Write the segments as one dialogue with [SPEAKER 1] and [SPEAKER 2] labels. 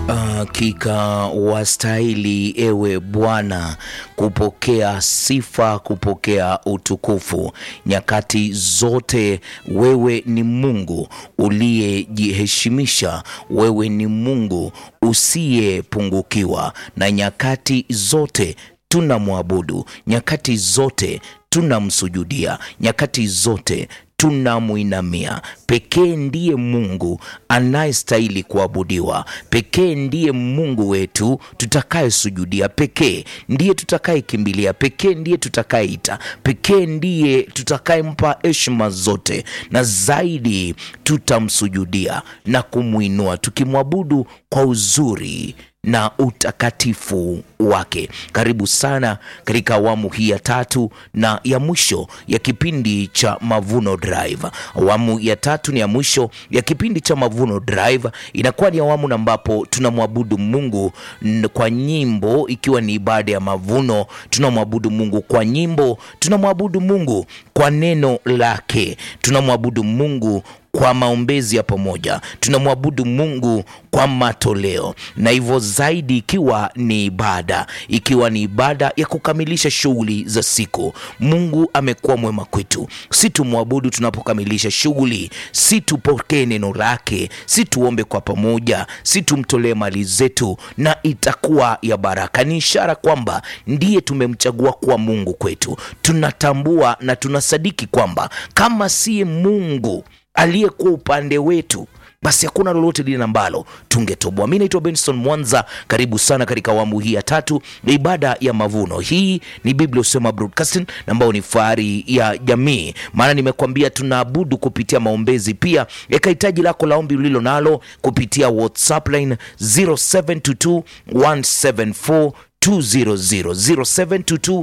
[SPEAKER 1] Hakika wastahili ewe Bwana kupokea sifa, kupokea utukufu. Nyakati zote wewe ni Mungu uliyejiheshimisha, wewe ni Mungu usiyepungukiwa, na nyakati zote tunamwabudu, nyakati zote tunamsujudia, nyakati zote tunamwinamia. Pekee ndiye Mungu anayestahili kuabudiwa, pekee ndiye Mungu wetu tutakayesujudia, pekee ndiye tutakayekimbilia, pekee ndiye tutakayeita, pekee ndiye tutakayempa heshima zote, na zaidi tutamsujudia na kumwinua tukimwabudu kwa uzuri na utakatifu wake. Karibu sana katika awamu hii ya tatu na ya mwisho ya kipindi cha Mavuno Drive. Awamu ya tatu ni ya mwisho ya kipindi cha Mavuno Drive, inakuwa ni awamu ambapo tunamwabudu Mungu n- kwa nyimbo, ikiwa ni ibada ya mavuno. Tunamwabudu Mungu kwa nyimbo, tunamwabudu Mungu kwa neno lake, tunamwabudu Mungu kwa maombezi ya pamoja, tunamwabudu Mungu kwa matoleo, na hivyo zaidi, ikiwa ni ibada, ikiwa ni ibada ya kukamilisha shughuli za siku. Mungu amekuwa mwema kwetu, si tumwabudu tunapokamilisha shughuli, si tupokee neno lake, si tuombe kwa pamoja, si tumtolee mali zetu, na itakuwa ya baraka. Ni ishara kwamba ndiye tumemchagua kuwa Mungu kwetu. Tunatambua na tunasadiki kwamba kama siye Mungu aliyekuwa upande wetu basi hakuna lolote lile ambalo tungetoboa. Mi naitwa Benson Mwanza, karibu sana katika awamu hii ya tatu ya ibada ya mavuno. Hii ni Biblia Usema Broadcasting ambayo ni fahari ya jamii, maana nimekuambia tunaabudu kupitia maombezi. Pia eka hitaji lako la ombi ulilo nalo kupitia WhatsApp line 0722 174 200 0722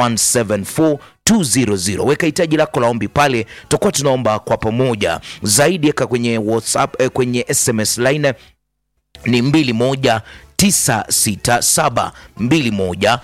[SPEAKER 1] 174 200. Weka hitaji lako la ombi pale, tutakuwa tunaomba kwa pamoja zaidi. Eka kwenye WhatsApp, eh, kwenye SMS line ni 21967 21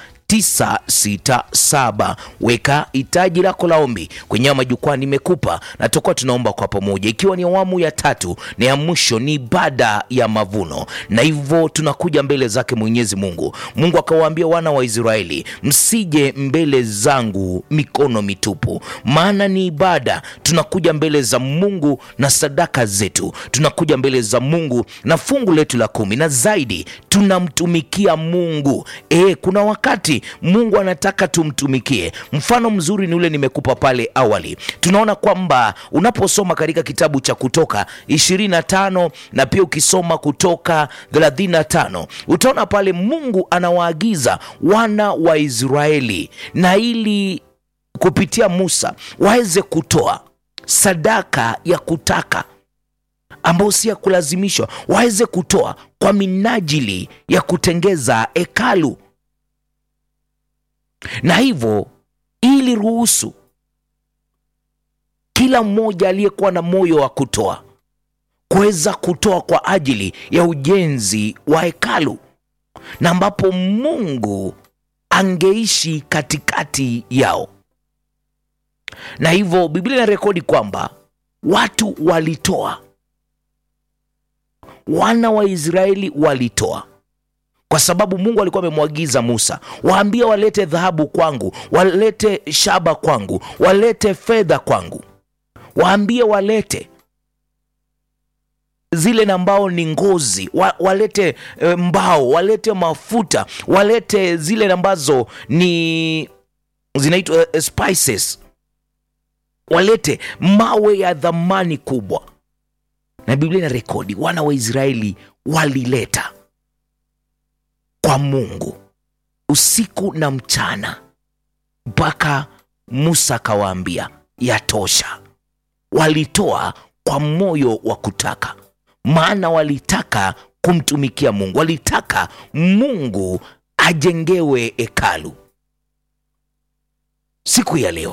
[SPEAKER 1] 967 weka hitaji lako la ombi kwenye haya majukwaa nimekupa, na tutakuwa tunaomba kwa pamoja, ikiwa ni awamu ya tatu na ya mwisho, ni ibada ya mavuno, na hivyo tunakuja mbele zake Mwenyezi Mungu. Mungu akawaambia wana wa Israeli, msije mbele zangu mikono mitupu, maana ni ibada. Tunakuja mbele za Mungu na sadaka zetu, tunakuja mbele za Mungu na fungu letu la kumi, na zaidi tunamtumikia Mungu. E, kuna wakati Mungu anataka tumtumikie. Mfano mzuri ni ule nimekupa pale awali. Tunaona kwamba unaposoma katika kitabu cha Kutoka 25 na pia ukisoma Kutoka 35 utaona pale Mungu anawaagiza wana wa Israeli na ili kupitia Musa waweze kutoa sadaka ya kutaka ambao si ya kulazimishwa, waweze kutoa kwa minajili ya kutengeza hekalu na hivyo ili ruhusu kila mmoja aliyekuwa na moyo wa kutoa kuweza kutoa kwa ajili ya ujenzi wa hekalu, na ambapo Mungu angeishi katikati yao. Na hivyo Biblia inarekodi kwamba watu walitoa, wana wa Israeli walitoa kwa sababu Mungu alikuwa amemwagiza Musa, waambie walete dhahabu kwangu, walete shaba kwangu, walete fedha kwangu, waambie walete zile na mbao ni ngozi wa, walete e, mbao, walete mafuta, walete zile ambazo ni zinaitwa e, spices, walete mawe ya dhamani kubwa. Na Biblia ina rekodi wana wa Israeli walileta kwa Mungu usiku na mchana, mpaka Musa akawaambia yatosha. Walitoa kwa moyo wa kutaka, maana walitaka kumtumikia Mungu, walitaka Mungu ajengewe hekalu. Siku ya leo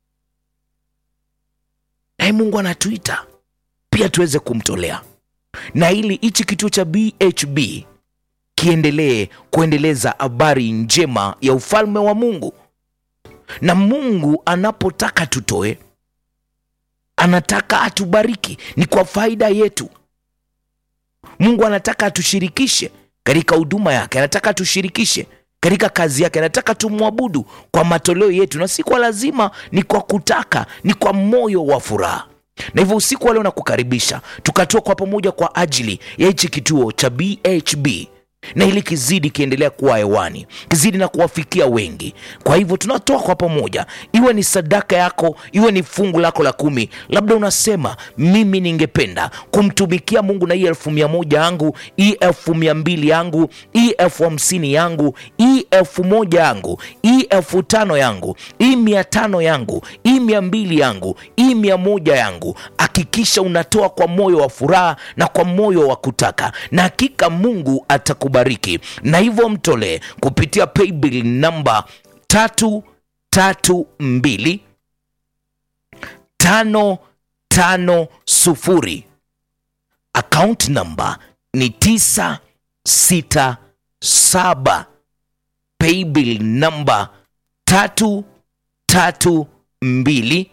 [SPEAKER 1] naye Mungu anatuita pia tuweze kumtolea, na ili hichi kituo cha BHB kiendelee kuendeleza habari njema ya ufalme wa Mungu. Na Mungu anapotaka tutoe, anataka atubariki, ni kwa faida yetu. Mungu anataka atushirikishe, katika huduma yake, anataka tushirikishe katika kazi yake, anataka tumwabudu kwa matoleo yetu, na si kwa lazima, ni kwa kutaka, ni kwa moyo wa furaha. Na hivyo usiku wa leo nakukaribisha tukatoa kwa pamoja kwa ajili ya hichi kituo cha BHB na ili kizidi kiendelea kuwa hewani, kizidi na kuwafikia wengi. Kwa hivyo tunatoa kwa pamoja, iwe ni sadaka yako, iwe ni fungu lako la kumi. Labda unasema mimi ningependa kumtumikia Mungu na hii elfu mia moja yangu, hii elfu mia mbili yangu, hii elfu hamsini yangu, hii elfu moja yangu, hii elfu tano yangu, hii mia tano yangu, hii mia mbili yangu, hii mia moja yangu. Hakikisha unatoa kwa moyo wa furaha na kwa moyo wa kutaka, na hakika Mungu atakubariki. Na hivyo mtolee kupitia paybill namba tatu tatu mbili tano tano sufuri. Account namba ni tisa sita saba. Paybill namba tatu tatu mbili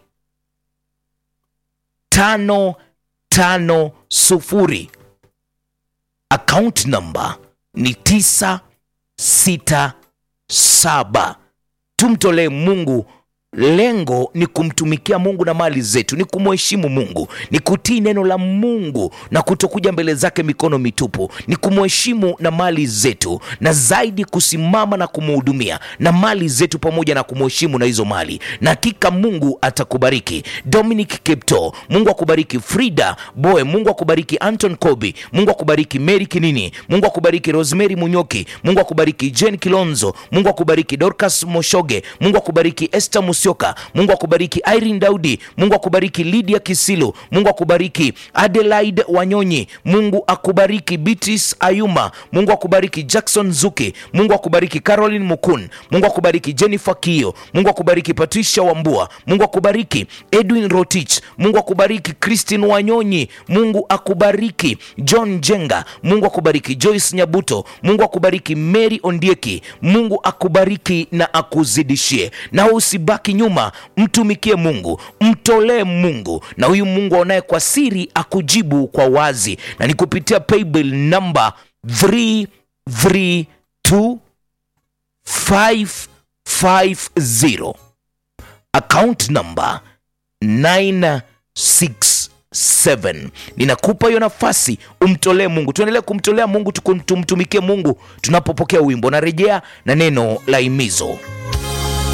[SPEAKER 1] tano tano sufuri. Account namba ni tisa sita saba. Tumtolee Mungu. Lengo ni kumtumikia Mungu na mali zetu, ni kumheshimu Mungu, ni kutii neno la Mungu na kutokuja mbele zake mikono mitupu, ni kumheshimu na mali zetu, na zaidi kusimama na kumhudumia na mali zetu, pamoja na kumheshimu na hizo mali. Na hakika Mungu atakubariki. Dominic Kipto, Mungu akubariki. Frida Boe, Mungu akubariki. Anton Kobi, Mungu akubariki. Mary Kinini, Mungu akubariki. Rosemary Munyoki, Mungu akubariki. Jane Kilonzo, Mungu akubariki. Dorcas Moshoge, Mungu akubariki. Esther Musyoka, Mungu akubariki. Irene Daudi, Mungu akubariki. Lydia Kisilu, Mungu akubariki. Adelaide Wanyonyi, Mungu akubariki. Beatrice Ayuma, Mungu akubariki. Jackson Zuki, Mungu akubariki. Caroline Mukun, Mungu akubariki. Jennifer Kio, Mungu akubariki. Patricia Wambua, Mungu akubariki. Edwin Rotich, Mungu akubariki. Christine Wanyonyi, Mungu akubariki. John Jenga, Mungu akubariki. Joyce Nyabuto, Mungu akubariki. Mary Ondieki, Mungu akubariki na akuzidishie. Na usibaki nyuma, mtumikie Mungu, mtolee Mungu, na huyu Mungu aonaye kwa siri akujibu kwa wazi, na ni kupitia paybill namba 332 550 account number 967. Ninakupa hiyo nafasi umtolee Mungu. Tuendelee kumtolea Mungu, tumtumikie Mungu tunapopokea wimbo. Narejea na neno la himizo.